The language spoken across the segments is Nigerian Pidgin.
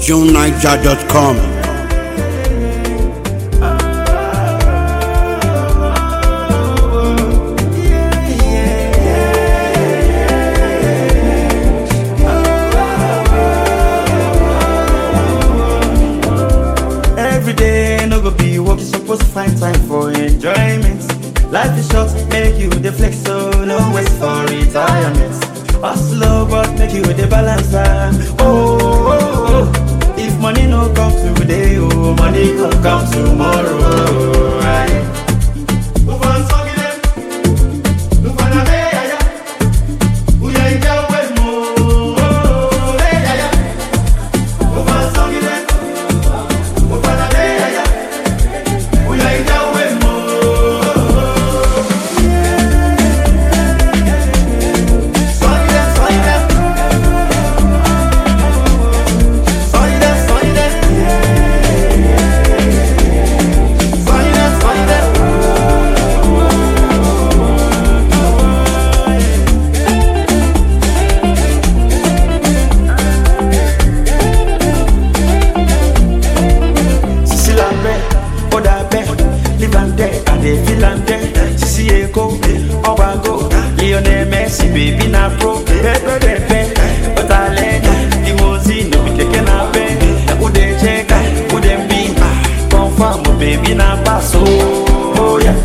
JuneNiger.com. Every day no go be work, you supposed to find time for enjoyment. Life is short, make you the flex, so no waste for retirement. Hustle, but make you the balance. ah. Oh, oh, oh, if money no come today, oh, money go come tomorrow. Aye. Move on, song it them. Move on, abe, yeah, yeah. Uya, ija, we, mo. Oh, hey, yeah, yeah. Move on, song it them. Sisi lambe, oda be, live and dead, and they feel and dead. Sisi eko, obago, Lionel Messi, baby na pro, pepe pepe, otalenya, limousine, we keke na be, ude cheka, ude mbi, confirm, baby na pass, oh, oh yeah.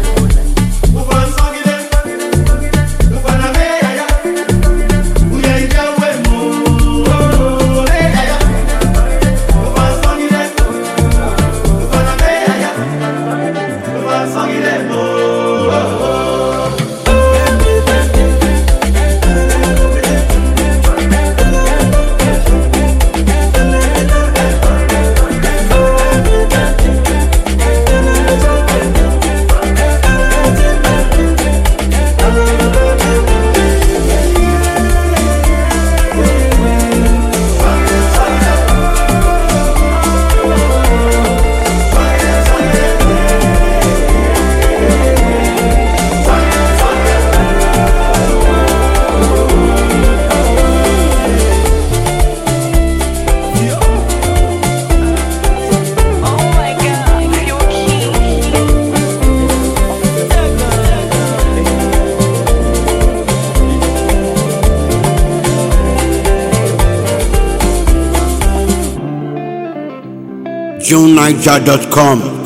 Oh my god, you're king. JuneNiger.com.